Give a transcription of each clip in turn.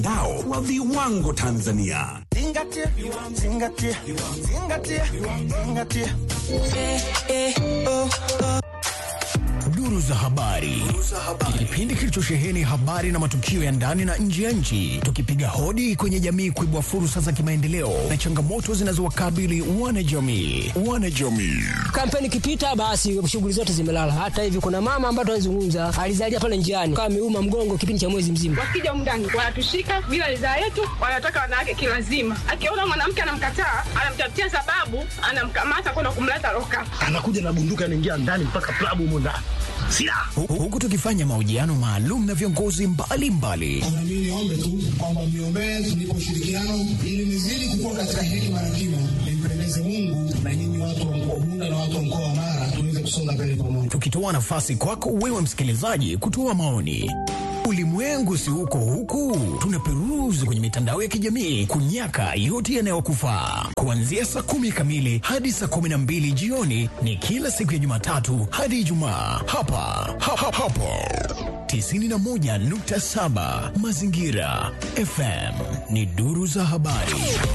Dao wa viwango Tanzania. Zingatia, zingatia, zingatia, zingatia. Eh, eh, oh, oh. Duru za habari, kipindi kilichosheheni habari na matukio ya ndani na nje ya nchi, tukipiga hodi kwenye jamii kuibua fursa za kimaendeleo na changamoto zinazowakabili wanajamii. Wanajamii Kampeni ikipita, basi shughuli zote zimelala. Hata hivi kuna mama ambaye tunazungumza alizalia pale njiani, kama ameuma mgongo kipindi cha mwezi mzima. Wakija mndani wanatushika bila ridhaa yetu, wanataka wanawake kilazima. Akiona mwanamke anamkataa, anamtafutia sababu, anamkamata kwenda kumleta loka. anakuja na bunduki anaingia ndani mpaka klabu humo ndani silaha Hu- huku tukifanya mahojiano maalum na viongozi mbalimbali Mimi niombe tu kwamba mniombee tunipe ushirikiano ili nizidi kukua katika hekima na kima, nimpendeze Mungu na nyinyi watu wa mkoa Bunda na watu wa mkoa wa Mara tuweze kusonga mbele pamoja. tukitoa nafasi kwako wewe msikilizaji kutoa maoni. Ulimwengu si huko huku, tunaperuzi kwenye mitandao ya kijamii kunyaka yote yanayokufaa. Kuanzia saa kumi kamili hadi saa kumi na mbili jioni ni kila siku ya Jumatatu hadi Ijumaa hapa ha, ha, hapo 91.7 Mazingira FM ni duru za habari.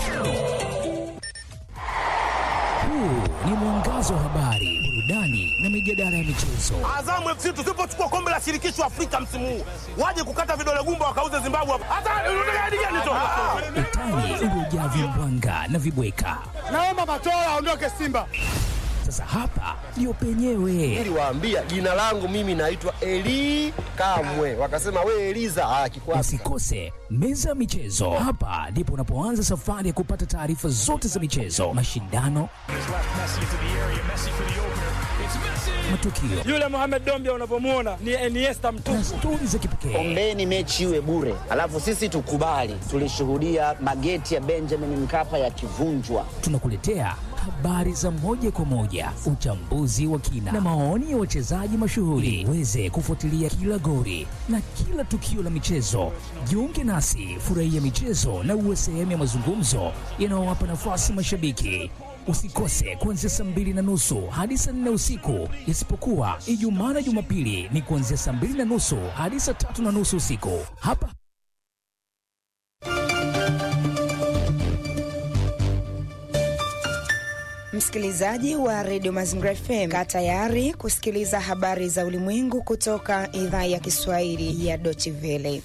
Huu ni mwangazo wa habari, burudani na mijadala ya michezo. azamu fc tusipochukua kombe la shirikisho afrika msimu huu waje kukata vidole gumba wakauze zimbabwe hapa hata unataka hadi gani tu Utani uliojaa vimbwanga na vibweka. naomba matola aondoke simba Sasa hapa ndio penyewe. niliwaambia jina langu mimi naitwa Eli Kamwe, wakasema we Eliza ah, kikwasi Usikose meza ya michezo. Hapa ndipo unapoanza safari ya kupata taarifa zote za michezo, mashindano, matukio yule Mohamed Dombia unavyomwona ni Iniesta mtu na stori za kipekee. ombeni mechi iwe bure, alafu sisi tukubali. Tulishuhudia mageti ya Benjamin Mkapa yakivunjwa. Tunakuletea habari za moja kwa moja, uchambuzi wa kina na maoni ya wachezaji mashuhuri, uweze kufuatilia kila gori na kila tukio la michezo. Jiunge nasi, furahia michezo na uwe sehemu ya mazungumzo yanayowapa nafasi mashabiki. Usikose kuanzia saa mbili na nusu hadi saa nne usiku, isipokuwa Ijumaa na Jumapili ni kuanzia saa mbili na nusu hadi saa tatu na nusu usiku hapa Msikilizaji wa redio Mazingira FM, kaa tayari kusikiliza habari za ulimwengu kutoka idhaa ya Kiswahili ya Deutsche Welle.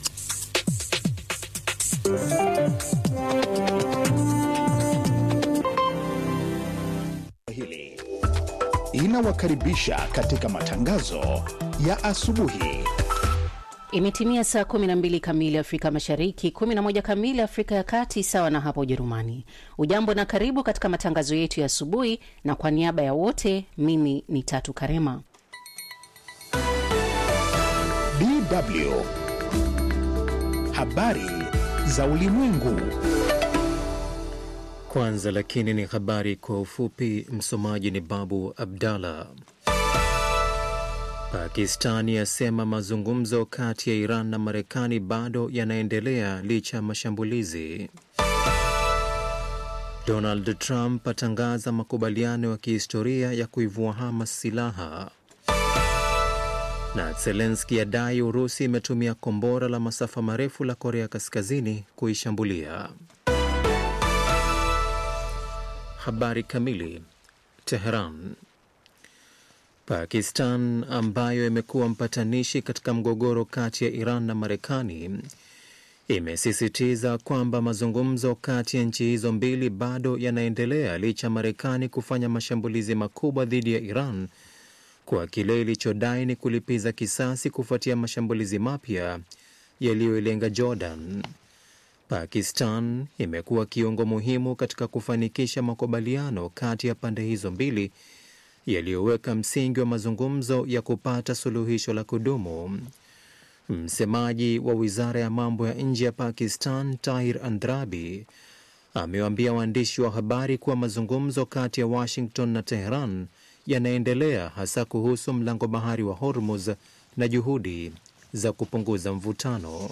hili inawakaribisha katika matangazo ya asubuhi. Imetimia saa 12 kamili Afrika Mashariki, 11 kamili Afrika ya Kati, sawa na hapo Ujerumani. Ujambo na karibu katika matangazo yetu ya asubuhi, na kwa niaba ya wote, mimi ni Tatu Karema. DW habari za ulimwengu. Kwanza lakini ni habari kwa ufupi. Msomaji ni Babu Abdallah. Pakistani yasema mazungumzo kati ya Iran na Marekani bado yanaendelea licha ya mashambulizi. Donald Trump atangaza makubaliano ya kihistoria ya kuivua Hamas silaha. Na Zelenski adai Urusi imetumia kombora la masafa marefu la Korea Kaskazini kuishambulia. Habari kamili. Teheran. Pakistan ambayo imekuwa mpatanishi katika mgogoro kati ya Iran na Marekani imesisitiza kwamba mazungumzo kati ya nchi hizo mbili bado yanaendelea licha ya Marekani kufanya mashambulizi makubwa dhidi ya Iran kwa kile ilichodai ni kulipiza kisasi kufuatia mashambulizi mapya yaliyoilenga Jordan. Pakistan imekuwa kiungo muhimu katika kufanikisha makubaliano kati ya pande hizo mbili yaliyoweka msingi wa mazungumzo ya kupata suluhisho la kudumu. Msemaji wa wizara ya mambo ya nje ya Pakistan, Tahir Andrabi, amewaambia waandishi wa habari kuwa mazungumzo kati ya Washington na Teheran yanaendelea hasa kuhusu mlango bahari wa Hormuz na juhudi za kupunguza mvutano.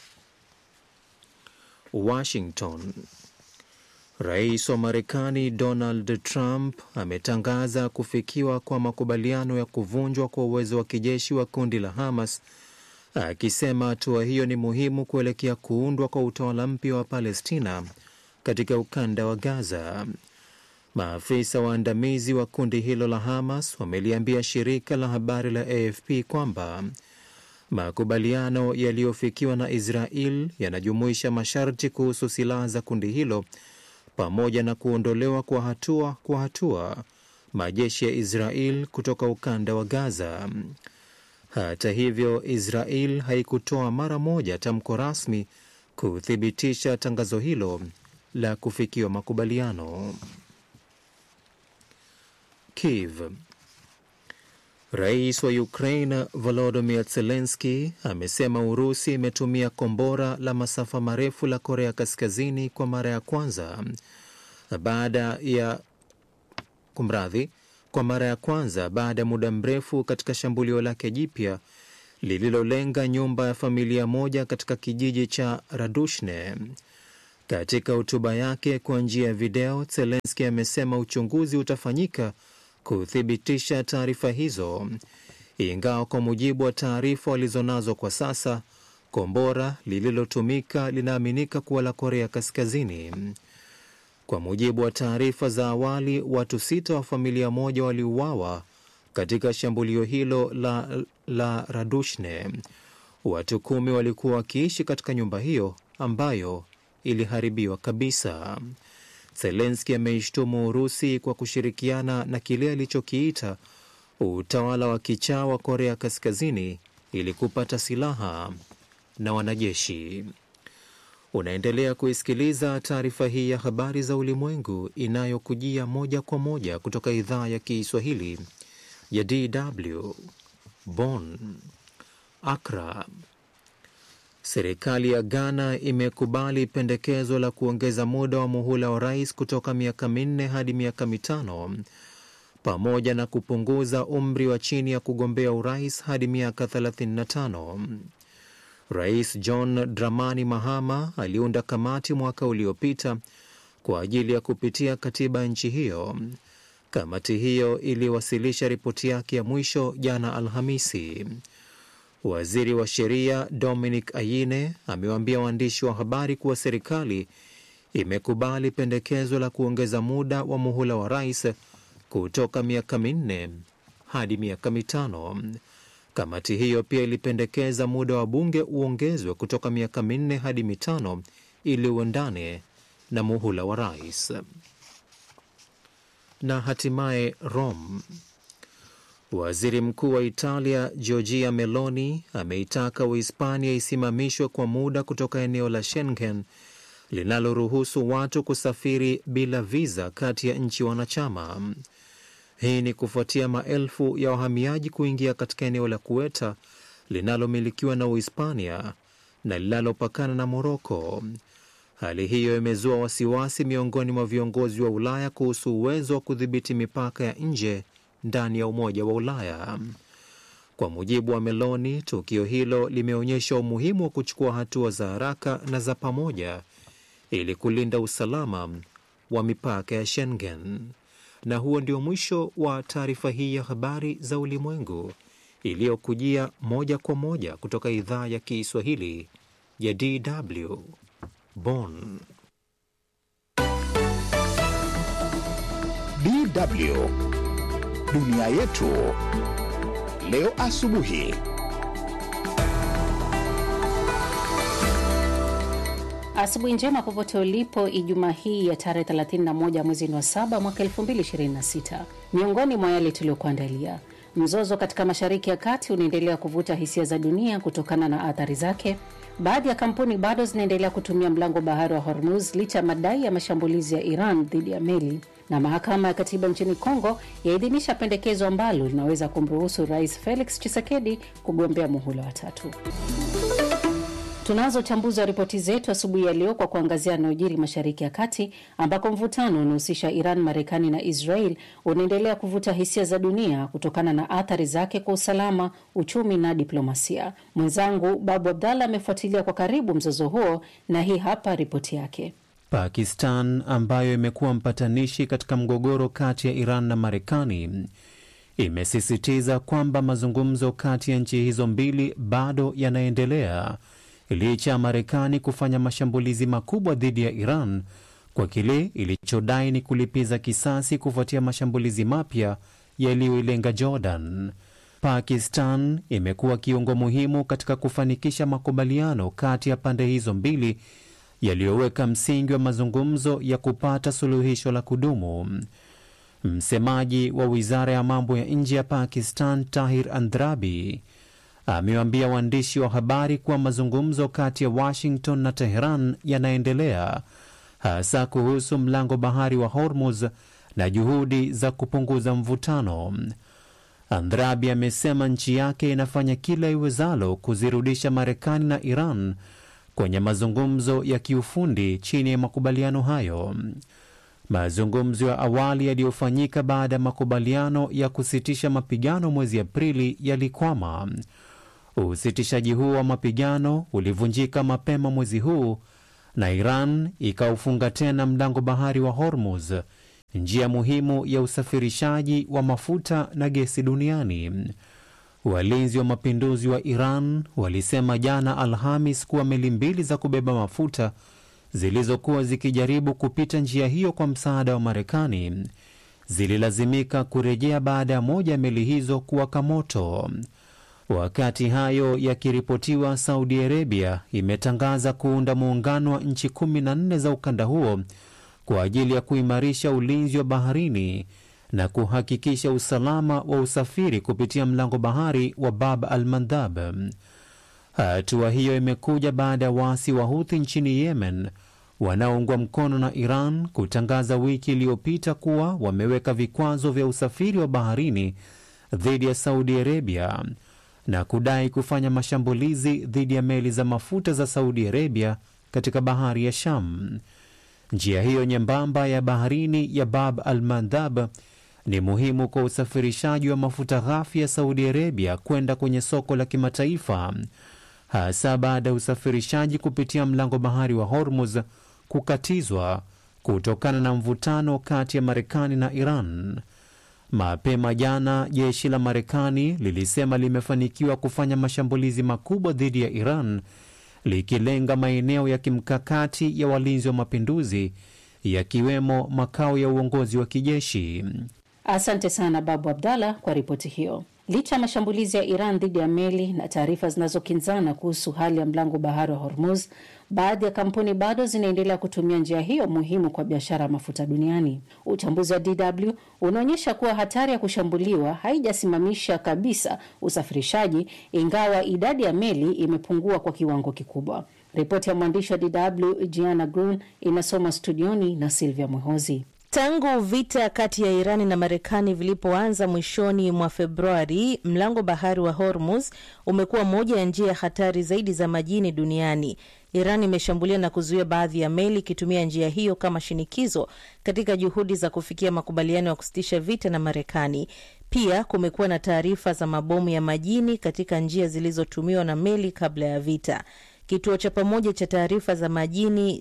Washington. Rais wa Marekani Donald Trump ametangaza kufikiwa kwa makubaliano ya kuvunjwa kwa uwezo wa kijeshi wa kundi la Hamas akisema hatua hiyo ni muhimu kuelekea kuundwa kwa utawala mpya wa Palestina katika ukanda wa Gaza. Maafisa waandamizi wa kundi hilo la Hamas wameliambia shirika la habari la AFP kwamba makubaliano yaliyofikiwa na Israel yanajumuisha masharti kuhusu silaha za kundi hilo pamoja na kuondolewa kwa hatua kwa hatua majeshi ya Israel kutoka ukanda wa Gaza. Hata hivyo, Israel haikutoa mara moja tamko rasmi kuthibitisha tangazo hilo la kufikiwa makubaliano. Kiev. Rais wa Ukraine Volodymyr Zelensky amesema Urusi imetumia kombora la masafa marefu la Korea Kaskazini kwa mara ya kwanza baada ya kumradhi, kwa mara ya kwanza baada ya muda mrefu katika shambulio lake jipya lililolenga nyumba ya familia moja katika kijiji cha Radushne. Katika hotuba yake kwa njia ya video, Zelensky amesema uchunguzi utafanyika kuthibitisha taarifa hizo, ingawa kwa mujibu wa taarifa walizonazo kwa sasa, kombora lililotumika linaaminika kuwa la Korea Kaskazini. Kwa mujibu wa taarifa za awali, watu sita wa familia moja waliuawa katika shambulio hilo la, la Radushne. Watu kumi walikuwa wakiishi katika nyumba hiyo ambayo iliharibiwa kabisa. Zelenski ameishtumu Urusi kwa kushirikiana na kile alichokiita utawala wa kichaa wa Korea Kaskazini ili kupata silaha na wanajeshi. Unaendelea kuisikiliza taarifa hii ya habari za ulimwengu inayokujia moja kwa moja kutoka idhaa ya Kiswahili ya DW Bonn. Accra. Serikali ya Ghana imekubali pendekezo la kuongeza muda wa muhula wa rais kutoka miaka minne hadi miaka mitano pamoja na kupunguza umri wa chini ya kugombea urais hadi miaka 35. Rais John Dramani Mahama aliunda kamati mwaka uliopita kwa ajili ya kupitia katiba ya nchi hiyo. Kamati hiyo iliwasilisha ripoti yake ya mwisho jana Alhamisi. Waziri wa sheria Dominic Ayine amewaambia waandishi wa habari kuwa serikali imekubali pendekezo la kuongeza muda wa muhula wa rais kutoka miaka minne hadi miaka mitano. Kamati hiyo pia ilipendekeza muda wa bunge uongezwe kutoka miaka minne hadi mitano ili uendane na muhula wa rais. Na hatimaye Rome. Waziri Mkuu wa Italia Giorgia Meloni ameitaka Uhispania isimamishwe kwa muda kutoka eneo la Schengen linaloruhusu watu kusafiri bila viza kati ya nchi wanachama. Hii ni kufuatia maelfu ya wahamiaji kuingia katika eneo la Kueta linalomilikiwa na Uhispania na linalopakana na Moroko. Hali hiyo imezua wasiwasi miongoni mwa viongozi wa Ulaya kuhusu uwezo wa kudhibiti mipaka ya nje ndani ya Umoja wa Ulaya. Kwa mujibu wa Meloni, tukio hilo limeonyesha umuhimu wa kuchukua hatua za haraka na za pamoja ili kulinda usalama wa mipaka ya Schengen. Na huo ndio mwisho wa taarifa hii ya habari za ulimwengu iliyokujia moja kwa moja kutoka idhaa ya Kiswahili ya DW Bonn. DW dunia yetu leo asubuhi. Asubuhi njema popote ulipo, Ijumaa hii ya tarehe 31 mwezi wa saba mwaka 2026. Miongoni mwa yale tuliyokuandalia: mzozo katika Mashariki ya Kati unaendelea kuvuta hisia za dunia kutokana na athari zake. Baadhi ya kampuni bado zinaendelea kutumia mlango bahari wa Hormuz licha ya madai ya mashambulizi ya Iran dhidi ya meli, na mahakama ya katiba nchini Kongo yaidhinisha pendekezo ambalo linaweza kumruhusu Rais Felix Tshisekedi kugombea muhula wa tatu. Tunazo uchambuzi wa ripoti zetu asubuhi ya leo kwa kuangazia yanayojiri Mashariki ya Kati, ambako mvutano unahusisha Iran, Marekani na Israel unaendelea kuvuta hisia za dunia kutokana na athari zake kwa usalama, uchumi na diplomasia. Mwenzangu Babu Abdallah amefuatilia kwa karibu mzozo huo na hii hapa ripoti yake. Pakistan ambayo imekuwa mpatanishi katika mgogoro kati ya Iran na Marekani imesisitiza kwamba mazungumzo kati ya nchi hizo mbili bado yanaendelea licha ya Marekani kufanya mashambulizi makubwa dhidi ya Iran kwa kile ilichodai ni kulipiza kisasi kufuatia mashambulizi mapya yaliyoilenga Jordan. Pakistan imekuwa kiungo muhimu katika kufanikisha makubaliano kati ya pande hizo mbili yaliyoweka msingi wa mazungumzo ya kupata suluhisho la kudumu. Msemaji wa wizara ya mambo ya nje ya Pakistan, Tahir Andrabi, amewaambia waandishi wa habari kuwa mazungumzo kati ya Washington na Teheran yanaendelea hasa kuhusu mlango bahari wa Hormuz na juhudi za kupunguza mvutano. Andrabi amesema nchi yake inafanya kila iwezalo kuzirudisha Marekani na Iran kwenye mazungumzo ya kiufundi chini ya makubaliano hayo. Mazungumzo ya awali yaliyofanyika baada ya makubaliano ya kusitisha mapigano mwezi Aprili yalikwama. Usitishaji huo wa mapigano ulivunjika mapema mwezi huu na Iran ikaufunga tena mlango bahari wa Hormuz, njia muhimu ya usafirishaji wa mafuta na gesi duniani. Walinzi wa mapinduzi wa Iran walisema jana Alhamis kuwa meli mbili za kubeba mafuta zilizokuwa zikijaribu kupita njia hiyo kwa msaada wa Marekani zililazimika kurejea baada ya moja ya meli hizo kuwaka moto. Wakati hayo yakiripotiwa, Saudi Arabia imetangaza kuunda muungano wa nchi kumi na nne za ukanda huo kwa ajili ya kuimarisha ulinzi wa baharini na kuhakikisha usalama wa usafiri kupitia mlango bahari wa Bab al Mandab. Hatua hiyo imekuja baada ya waasi wa Huthi nchini Yemen wanaoungwa mkono na Iran kutangaza wiki iliyopita kuwa wameweka vikwazo vya usafiri wa baharini dhidi ya Saudi Arabia na kudai kufanya mashambulizi dhidi ya meli za mafuta za Saudi Arabia katika bahari ya Sham. Njia hiyo nyembamba ya baharini ya Bab al Mandab ni muhimu kwa usafirishaji wa mafuta ghafi ya Saudi Arabia kwenda kwenye soko la kimataifa, hasa baada ya usafirishaji kupitia mlango bahari wa Hormuz kukatizwa kutokana na mvutano kati ya Marekani na Iran. Mapema jana jeshi la Marekani lilisema limefanikiwa kufanya mashambulizi makubwa dhidi ya Iran likilenga maeneo ya kimkakati ya walinzi wa mapinduzi yakiwemo makao ya uongozi wa kijeshi. Asante sana Babu Abdallah kwa ripoti hiyo. Licha ya mashambulizi ya Iran dhidi ya meli na taarifa zinazokinzana kuhusu hali ya mlango bahari wa Hormuz, baadhi ya kampuni bado zinaendelea kutumia njia hiyo muhimu kwa biashara ya mafuta duniani. Uchambuzi wa DW unaonyesha kuwa hatari ya kushambuliwa haijasimamisha kabisa usafirishaji, ingawa idadi ya meli imepungua kwa kiwango kikubwa. Ripoti ya mwandishi wa DW Giana Grun inasoma studioni na Silvia Mwehozi. Tangu vita kati ya Irani na Marekani vilipoanza mwishoni mwa Februari, mlango bahari wa Hormuz umekuwa moja ya njia hatari zaidi za majini duniani. Iran imeshambulia na kuzuia baadhi ya meli ikitumia njia hiyo kama shinikizo katika juhudi za kufikia makubaliano ya kusitisha vita na Marekani. Pia kumekuwa na taarifa za mabomu ya majini katika njia zilizotumiwa na meli kabla ya vita. Kituo cha pamoja cha taarifa za majini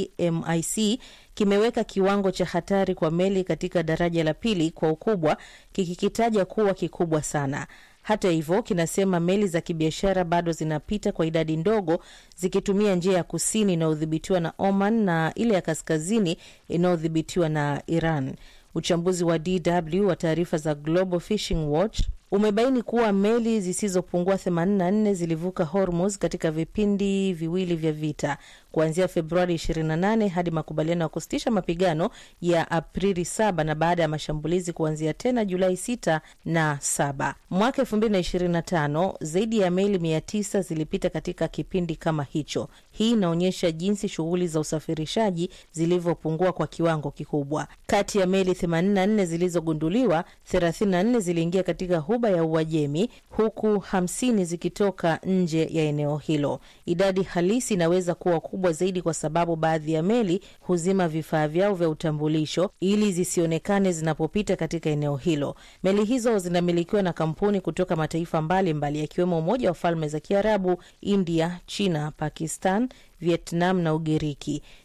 JMIC kimeweka kiwango cha hatari kwa meli katika daraja la pili kwa ukubwa, kikikitaja kuwa kikubwa sana. Hata hivyo, kinasema meli za kibiashara bado zinapita kwa idadi ndogo, zikitumia njia ya kusini inayodhibitiwa na Oman na ile ya kaskazini inayodhibitiwa na Iran. Uchambuzi wa DW wa taarifa za Global Fishing Watch umebaini kuwa meli zisizopungua 84 zilivuka Hormuz katika vipindi viwili vya vita kuanzia Februari 28 hadi makubaliano ya kusitisha mapigano ya Aprili 7 na baada ya mashambulizi kuanzia tena Julai 6 na 7. Mwaka 2025 zaidi ya meli 900 zilipita katika kipindi kama hicho. Hii inaonyesha jinsi shughuli za usafirishaji zilivyopungua kwa kiwango kikubwa. Kati ya meli 84 zilizogunduliwa, 34 ziliingia katika ghuba ya Uajemi huku 50 zikitoka nje ya eneo hilo. Idadi halisi inaweza kuwa kubwa zaidi kwa sababu baadhi ya meli huzima vifaa vyao vya utambulisho ili zisionekane zinapopita katika eneo hilo. Meli hizo zinamilikiwa na kampuni kutoka mataifa mbalimbali yakiwemo Umoja wa Falme za Kiarabu, India, China, Pakistan, Vietnam na Ugiriki.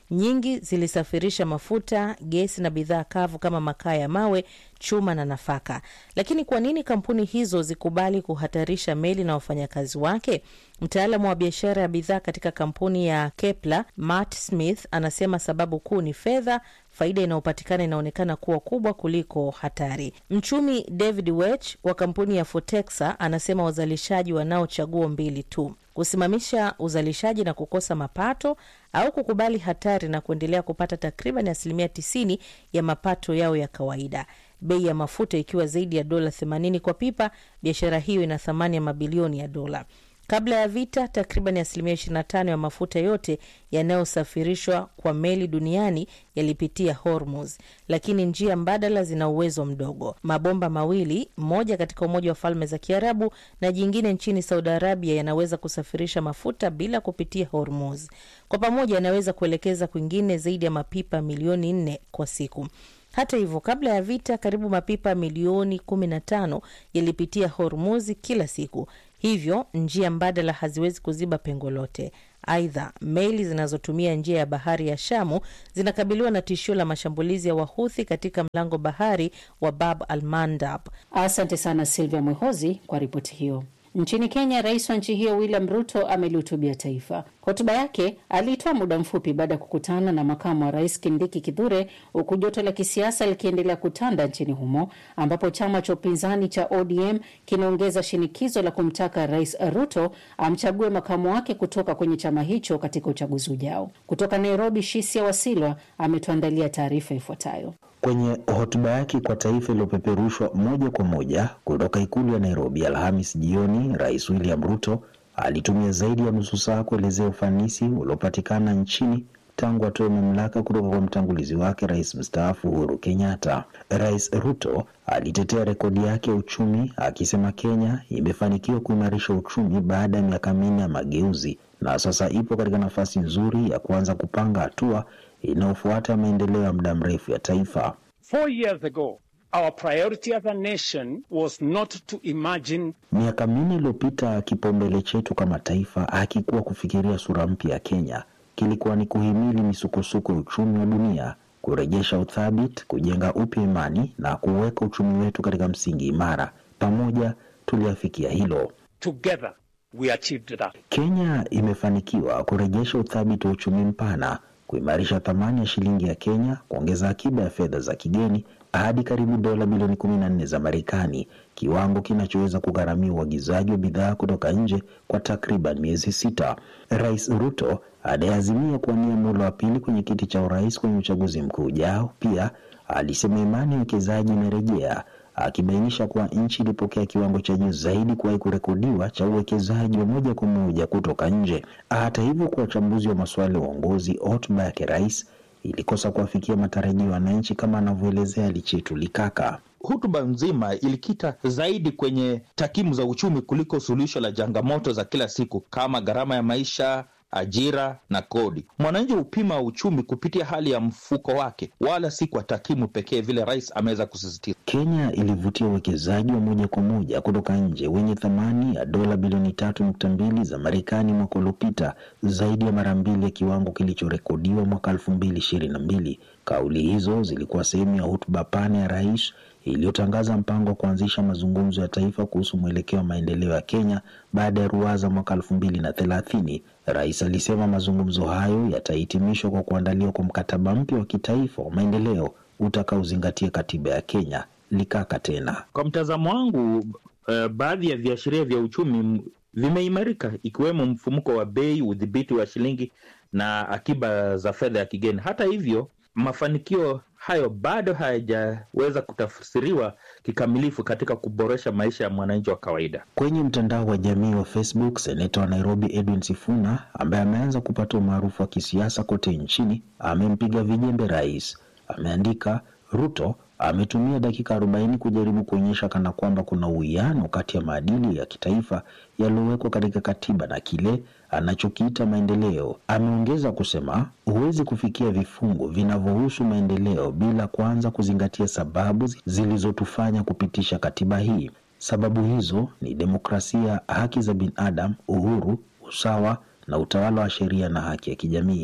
Nyingi zilisafirisha mafuta, gesi na bidhaa kavu kama makaa ya mawe, chuma na nafaka. Lakini kwa nini kampuni hizo zikubali kuhatarisha meli na wafanyakazi wake? Mtaalamu wa biashara ya bidhaa katika kampuni ya Kepler, Matt Smith, anasema sababu kuu ni fedha. Faida inayopatikana inaonekana kuwa kubwa kuliko hatari. Mchumi David Wech wa kampuni ya Fotexa anasema wazalishaji wanao chaguo mbili tu: kusimamisha uzalishaji na kukosa mapato au kukubali hatari na kuendelea kupata takriban asilimia 90 ya mapato yao ya kawaida. Bei ya mafuta ikiwa zaidi ya dola 80 kwa pipa, biashara hiyo ina thamani ya mabilioni ya dola. Kabla ya vita, takriban asilimia 25 ya mafuta yote yanayosafirishwa kwa meli duniani yalipitia Hormuz, lakini njia mbadala zina uwezo mdogo. Mabomba mawili, moja katika Umoja wa Falme za Kiarabu na jingine nchini Saudi Arabia, yanaweza kusafirisha mafuta bila kupitia Hormuz. Kwa pamoja, yanaweza kuelekeza kwingine zaidi ya mapipa milioni nne kwa siku. Hata hivyo, kabla ya vita, karibu mapipa milioni 15 yalipitia Hormuzi kila siku, hivyo njia mbadala haziwezi kuziba pengo lote. Aidha, meli zinazotumia njia ya bahari ya Shamu zinakabiliwa na tishio la mashambulizi ya Wahuthi katika mlango bahari wa Bab al Mandab. Asante sana Silvia Mwehozi kwa ripoti hiyo. Nchini Kenya, rais wa nchi hiyo William Ruto amelihutubia taifa. Hotuba yake aliitoa muda mfupi baada ya kukutana na makamu wa rais Kindiki Kithure, huku joto la kisiasa likiendelea kutanda nchini humo, ambapo chama cha upinzani cha ODM kinaongeza shinikizo la kumtaka rais Ruto amchague makamu wake kutoka kwenye chama hicho katika uchaguzi ujao. Kutoka Nairobi, Shisia Wasilwa ametuandalia taarifa ifuatayo. Kwenye hotuba yake kwa taifa iliyopeperushwa moja kwa moja kutoka ikulu ya Nairobi Alhamis jioni, Rais William Ruto alitumia zaidi ya nusu saa kuelezea ufanisi uliopatikana nchini tangu atoe mamlaka kutoka kwa mtangulizi wake rais mstaafu Uhuru Kenyatta. Rais Ruto alitetea rekodi yake ya uchumi akisema Kenya imefanikiwa kuimarisha uchumi baada ya miaka minne ya mageuzi na sasa ipo katika nafasi nzuri ya kuanza kupanga hatua inayofuata maendeleo ya muda mrefu ya taifa. Four years ago, our priority as a nation was not to imagine Miaka minne iliyopita, kipaumbele chetu kama taifa hakikuwa kufikiria sura mpya ya Kenya, kilikuwa ni kuhimili misukosuko ya uchumi wa dunia, kurejesha uthabiti, kujenga upya imani na kuweka uchumi wetu katika msingi imara. Pamoja tuliafikia hilo. together we achieved that. Kenya imefanikiwa kurejesha uthabiti wa uchumi mpana, kuimarisha thamani ya shilingi ya Kenya, kuongeza akiba ya fedha za kigeni hadi karibu dola bilioni kumi na nne za Marekani, kiwango kinachoweza kugharamia uagizaji wa bidhaa kutoka nje kwa takriban miezi sita. Rais Ruto anayeazimia kuwania muhula wa pili kwenye kiti cha urais kwenye uchaguzi mkuu ujao, pia alisema imani ya wekezaji imerejea akibainisha kuwa nchi ilipokea kiwango cha juu zaidi kuwahi kurekodiwa cha uwekezaji wa moja kwa moja kutoka nje. Hata hivyo, kwa wachambuzi wa masuala ya uongozi, hotuba yake rais ilikosa kuwafikia matarajio ya wananchi, kama anavyoelezea Lichetu Likaka. Hotuba nzima ilikita zaidi kwenye takwimu za uchumi kuliko suluhisho la changamoto za kila siku kama gharama ya maisha, ajira na kodi. Mwananchi hupima uchumi kupitia hali ya mfuko wake, wala si kwa takwimu pekee, vile rais ameweza kusisitiza. Kenya ilivutia uwekezaji wa moja kwa moja kutoka nje wenye thamani ya dola bilioni tatu nukta mbili za Marekani mwaka uliopita, zaidi ya mara mbili ya kiwango kilichorekodiwa mwaka elfu mbili ishirini na mbili. Kauli hizo zilikuwa sehemu ya hotuba pana ya rais iliyotangaza mpango wa kuanzisha mazungumzo ya taifa kuhusu mwelekeo wa maendeleo ya Kenya baada ya ruwaza mwaka elfu mbili na thelathini. Rais alisema mazungumzo hayo yatahitimishwa kwa kuandaliwa kwa mkataba mpya wa kitaifa wa maendeleo utakaozingatia katiba ya Kenya. Likaka tena Kwa mtazamo wangu, uh, baadhi ya viashiria vya uchumi m- vimeimarika ikiwemo mfumuko wa bei, udhibiti wa shilingi na akiba za fedha ya kigeni. Hata hivyo, mafanikio hayo bado hayajaweza kutafsiriwa kikamilifu katika kuboresha maisha ya mwananchi wa kawaida. Kwenye mtandao wa jamii wa Facebook, seneta wa Nairobi Edwin Sifuna ambaye ameanza kupata umaarufu wa kisiasa kote nchini amempiga vijembe rais. Ameandika, Ruto ametumia dakika 40 kujaribu kuonyesha kana kwamba kuna uwiano kati ya maadili ya kitaifa yaliyowekwa katika katiba na kile anachokiita maendeleo. Ameongeza kusema huwezi kufikia vifungu vinavyohusu maendeleo bila kwanza kuzingatia sababu zilizotufanya kupitisha katiba hii. Sababu hizo ni demokrasia, haki za binadamu, uhuru, usawa na utawala wa sheria na haki ya kijamii.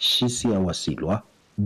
Shisia Wasilwa,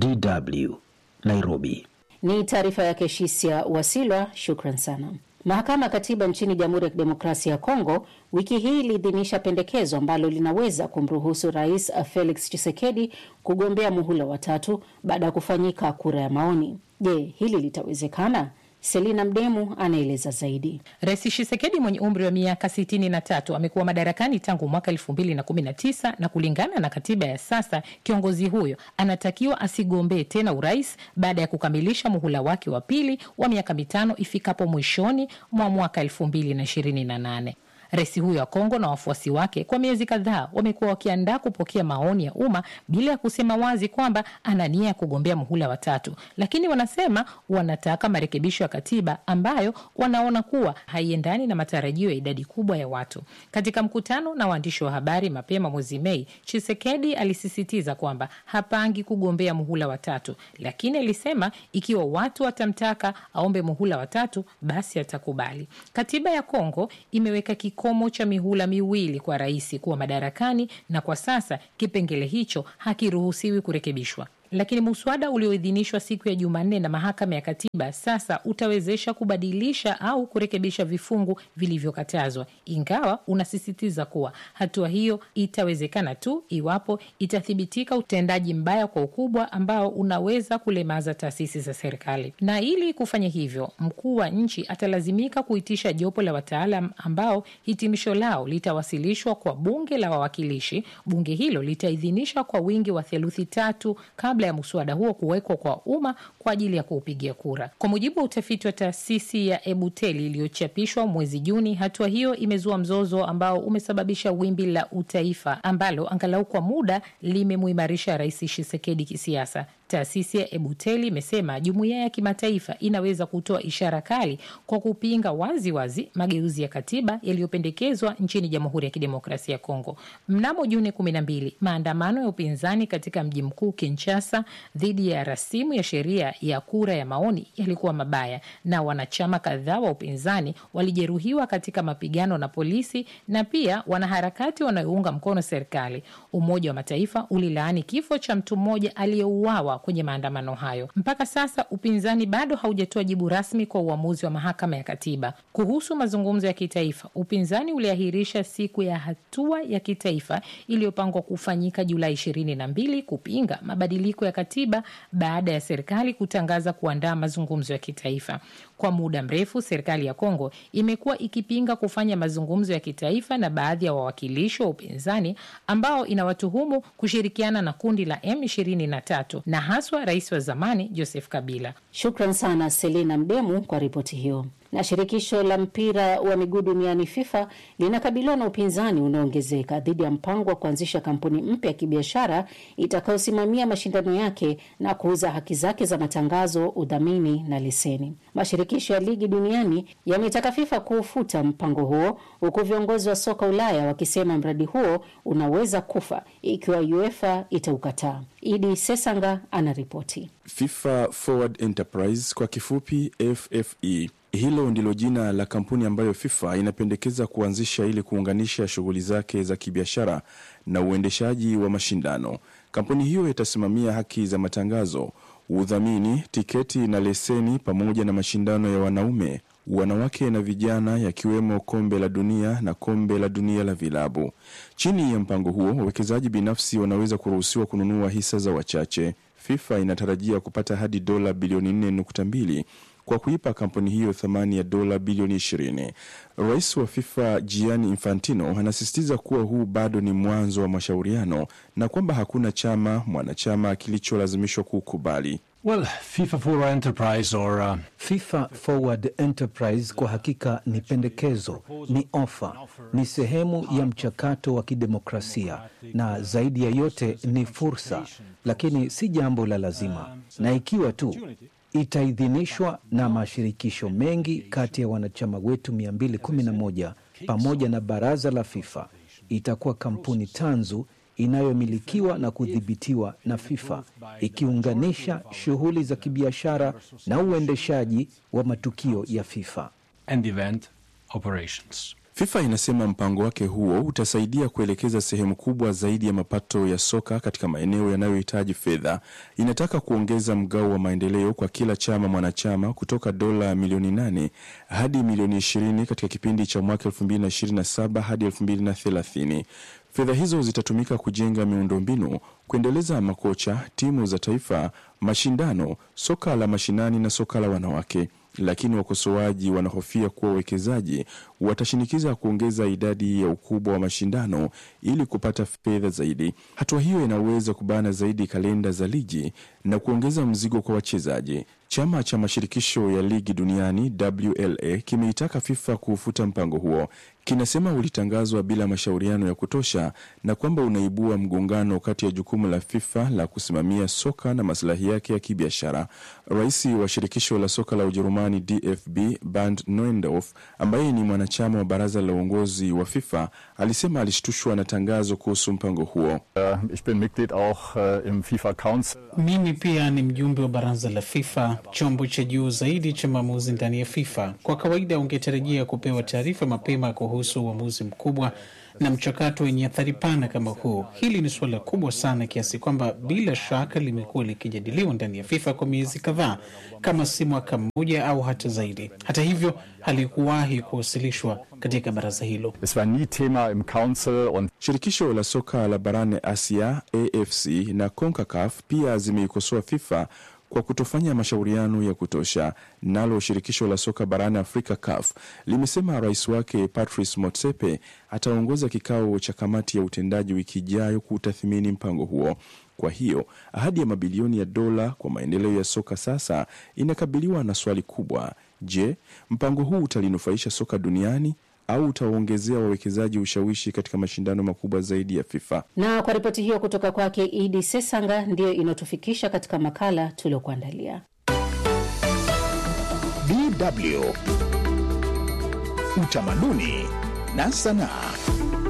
DW, Nairobi. Ni taarifa yake Shisia Wasilwa, shukran sana. Mahakama ya Katiba nchini Jamhuri ya Kidemokrasia ya Kongo wiki hii iliidhinisha pendekezo ambalo linaweza kumruhusu Rais Felix Tshisekedi kugombea muhula watatu baada ya kufanyika kura ya maoni. Je, hili litawezekana? Selina Mdemu anaeleza zaidi. Rais Tshisekedi mwenye umri wa miaka sitini na tatu amekuwa madarakani tangu mwaka elfu mbili na kumi na tisa na kulingana na katiba ya sasa kiongozi huyo anatakiwa asigombee tena urais baada ya kukamilisha muhula wake wa pili wa miaka mitano ifikapo mwishoni mwa mwaka elfu mbili na ishirini na nane. Rais huyo wa Kongo na wafuasi wake kwa miezi kadhaa wamekuwa wakiandaa kupokea maoni ya umma bila ya kusema wazi kwamba ana nia ya kugombea muhula watatu, lakini wanasema wanataka marekebisho ya katiba ambayo wanaona kuwa haiendani na matarajio ya idadi kubwa ya watu. Katika mkutano na waandishi wa habari mapema mwezi Mei, Chisekedi alisisitiza kwamba hapangi kugombea muhula watatu, lakini alisema ikiwa watu watamtaka aombe muhula watatu, basi atakubali. Katiba ya Kongo imeweka kikomo cha mihula miwili kwa rais kuwa madarakani na kwa sasa kipengele hicho hakiruhusiwi kurekebishwa. Lakini muswada ulioidhinishwa siku ya Jumanne na mahakama ya katiba sasa utawezesha kubadilisha au kurekebisha vifungu vilivyokatazwa, ingawa unasisitiza kuwa hatua hiyo itawezekana tu iwapo itathibitika utendaji mbaya kwa ukubwa ambao unaweza kulemaza taasisi za serikali. Na ili kufanya hivyo, mkuu wa nchi atalazimika kuitisha jopo la wataalam ambao hitimisho lao litawasilishwa kwa bunge la wawakilishi. Bunge hilo litaidhinisha kwa wingi wa theluthi tatu kabla ya mswada huo kuwekwa kwa umma kwa ajili ya kuupigia kura. Kwa mujibu wa utafiti wa taasisi ya Ebuteli iliyochapishwa mwezi Juni, hatua hiyo imezua mzozo ambao umesababisha wimbi la utaifa ambalo angalau kwa muda limemuimarisha Rais Tshisekedi kisiasa. Taasisi ya Ebuteli imesema jumuiya ya kimataifa inaweza kutoa ishara kali kwa kupinga wazi wazi mageuzi ya katiba yaliyopendekezwa nchini Jamhuri ya Kidemokrasia ya Kongo. Mnamo Juni kumi na mbili, maandamano ya upinzani katika mji mkuu Kinshasa dhidi ya rasimu ya sheria ya kura ya maoni yalikuwa mabaya na wanachama kadhaa wa upinzani walijeruhiwa katika mapigano na polisi na pia wanaharakati wanaounga mkono serikali. Umoja wa Mataifa ulilaani kifo cha mtu mmoja aliyeuawa kwenye maandamano hayo. Mpaka sasa upinzani bado haujatoa jibu rasmi kwa uamuzi wa mahakama ya katiba kuhusu mazungumzo ya kitaifa. Upinzani uliahirisha siku ya hatua ya kitaifa iliyopangwa kufanyika Julai ishirini na mbili kupinga mabadiliko ya katiba baada ya serikali kutangaza kuandaa mazungumzo ya kitaifa. Kwa muda mrefu, serikali ya Kongo imekuwa ikipinga kufanya mazungumzo ya kitaifa na baadhi ya wawakilishi wa upinzani ambao inawatuhumu kushirikiana na kundi la M23 na haswa rais wa zamani Joseph Kabila. Shukran sana Selina Mdemu kwa ripoti hiyo. Na shirikisho la mpira wa miguu duniani FIFA linakabiliwa na upinzani unaoongezeka dhidi ya mpango wa kuanzisha kampuni mpya ya kibiashara itakayosimamia mashindano yake na kuuza haki zake za matangazo, udhamini na leseni. Mashirikisho ya ligi duniani yametaka FIFA kuufuta mpango huo, huku viongozi wa soka Ulaya wakisema mradi huo unaweza kufa ikiwa UEFA itaukataa. Idi Sesanga anaripoti. FIFA Forward Enterprise kwa kifupi FFE. Hilo ndilo jina la kampuni ambayo FIFA inapendekeza kuanzisha ili kuunganisha shughuli zake za kibiashara na uendeshaji wa mashindano. Kampuni hiyo itasimamia haki za matangazo, udhamini, tiketi na leseni pamoja na mashindano ya wanaume, wanawake na vijana yakiwemo kombe la dunia na kombe la dunia la vilabu. Chini ya mpango huo, wawekezaji binafsi wanaweza kuruhusiwa kununua hisa za wachache. FIFA inatarajia kupata hadi dola bilioni 4.2 kwa kuipa kampuni hiyo thamani ya dola bilioni 20. Rais wa FIFA Gianni Infantino anasisitiza kuwa huu bado ni mwanzo wa mashauriano na kwamba hakuna chama mwanachama kilicholazimishwa kukubali. Well, FIFA Forward Enterprise or, uh... FIFA Forward Enterprise kwa hakika ni pendekezo, ni ofa, ni sehemu ya mchakato wa kidemokrasia na zaidi ya yote ni fursa, lakini si jambo la lazima, na ikiwa tu itaidhinishwa na mashirikisho mengi kati ya wanachama wetu 211 pamoja na baraza la FIFA, itakuwa kampuni tanzu inayomilikiwa na kudhibitiwa na FIFA ikiunganisha shughuli za kibiashara na uendeshaji wa matukio ya FIFA. And event operations. FIFA inasema mpango wake huo utasaidia kuelekeza sehemu kubwa zaidi ya mapato ya soka katika maeneo yanayohitaji fedha. Inataka kuongeza mgao wa maendeleo kwa kila chama mwanachama kutoka dola milioni 8 hadi milioni 20 katika kipindi cha mwaka 2027 hadi 2030. Fedha hizo zitatumika kujenga miundombinu, kuendeleza makocha, timu za taifa, mashindano, soka la mashinani na soka la wanawake. Lakini wakosoaji wanahofia kuwa wawekezaji watashinikiza kuongeza idadi ya ukubwa wa mashindano ili kupata fedha zaidi. Hatua hiyo inaweza kubana zaidi kalenda za ligi na kuongeza mzigo kwa wachezaji. Chama cha mashirikisho ya ligi duniani WLA kimeitaka FIFA kuufuta mpango huo. Kinasema ulitangazwa bila mashauriano ya kutosha na kwamba unaibua mgongano kati ya jukumu la FIFA la kusimamia soka na maslahi yake ya kibiashara. Rais wa shirikisho la soka la Ujerumani DFB Bernd Neuendorf, ambaye ni mwanachama wa baraza la uongozi wa FIFA, alisema alishtushwa na tangazo kuhusu mpango huo. Uh, ich bin Mitglied auch uh, im FIFA Council. Mimi pia ni mjumbe wa baraza la FIFA, chombo cha juu zaidi cha maamuzi ndani ya FIFA. Kwa kawaida ungetarajia kupewa taarifa mapema kuhusu uamuzi mkubwa na mchakato wenye athari pana kama huu. Hili ni suala kubwa sana kiasi kwamba bila shaka limekuwa likijadiliwa ndani ya FIFA kwa miezi kadhaa, kama si mwaka mmoja au hata zaidi. Hata hivyo, halikuwahi kuwasilishwa katika baraza hilo. Es war nie Thema im Council und Shirikisho la soka la barani Asia AFC na CONCACAF pia zimeikosoa FIFA kwa kutofanya mashauriano ya kutosha. Nalo shirikisho la soka barani Afrika CAF limesema rais wake Patrice Motsepe ataongoza kikao cha kamati ya utendaji wiki ijayo kutathmini mpango huo. Kwa hiyo ahadi ya mabilioni ya dola kwa maendeleo ya soka sasa inakabiliwa na swali kubwa: je, mpango huu utalinufaisha soka duniani au utawaongezea wawekezaji ushawishi katika mashindano makubwa zaidi ya FIFA? Na kwa ripoti hiyo kutoka kwake Idi Sesanga, ndiyo inayotufikisha katika makala tuliokuandalia. DW Utamaduni na Sanaa.